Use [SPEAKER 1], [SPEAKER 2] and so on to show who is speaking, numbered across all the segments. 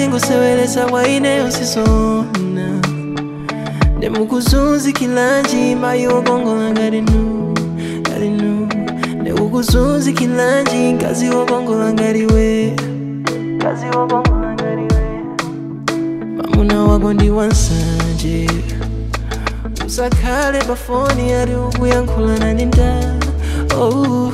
[SPEAKER 1] zingosewelesa kwa ineyo sisona ndemukuzunzikilanji mayi wokongola ngati nu ngati nu ndekukuzunzikilanji mkazi wokongola ngati we mkazi wokongola ngati we mamuna wako ndi wansanje usakhale pafoni ari ukuyankhulana ndi nda oh,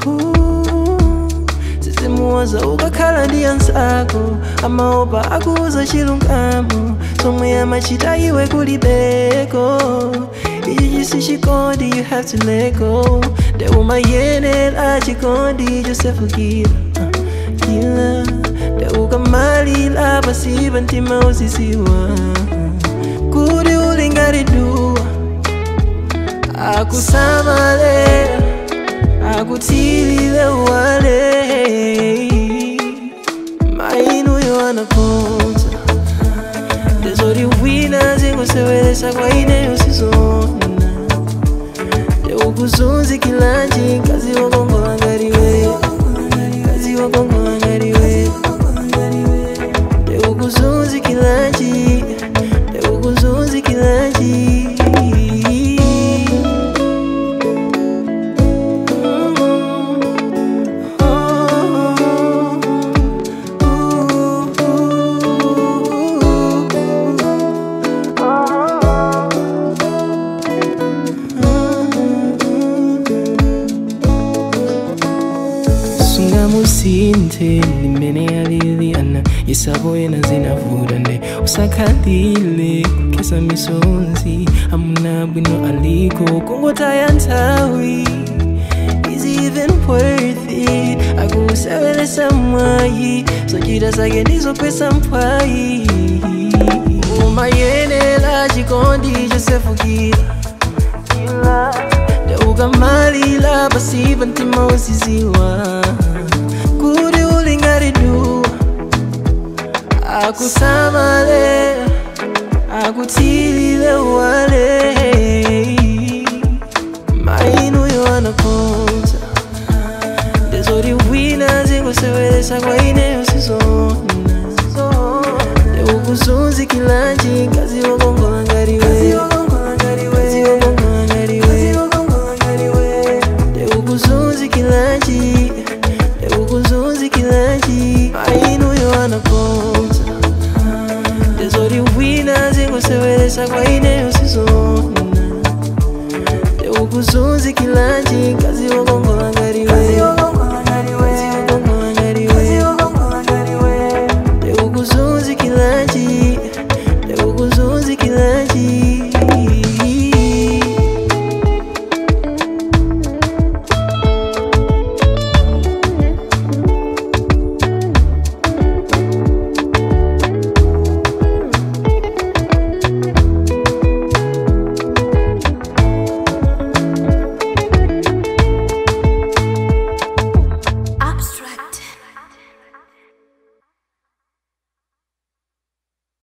[SPEAKER 1] zizimuwaza ukakhala ndi ansako amaopa akuuza chilungamo somwe amachita iwe kulibeko ichi chisi chikondi you have to let go ndeumayenera chikondi chosefukira kila ndeukamalira pasipa mtima uzisiwa kuti uli ngati duwa akusamale akutilile wale mainuyo anakonza ndezoti wina zingosewelesa kwa ineyo sizona ndekukuzunzikilanji mkazi wokongola ngati we mkazi wokongola ngati we ndekukuzunzikilanji ndekukuzunzikilanji sungamusinthe ndimene aliliana yesabo yena zinavuta nde usakhalile kesa misonzi amuna bwino aliko kungotaya nthawi is it even worth it akusewelesa mwayi zochita zake ndizopesa mpwayi umayenera chikondi chosefukira ndeukamalira pasipa mtima uziziwa kuti uli ngati duwa akusamale akutilile wale mainuyo anakonza ndezoti wina zingosewelesa kwa ineyo sizona ndekukuzunzikilanji mkazi wokongola ngati we Mkazi wokongola ngati we ndekukuzunzikilanji ndekukuzunzikilanji mainuyo anakonza ndezoti wina zingosewelesa kwa ineyo sizona ndekukuzunzikilanji mkazi wokongola ngati we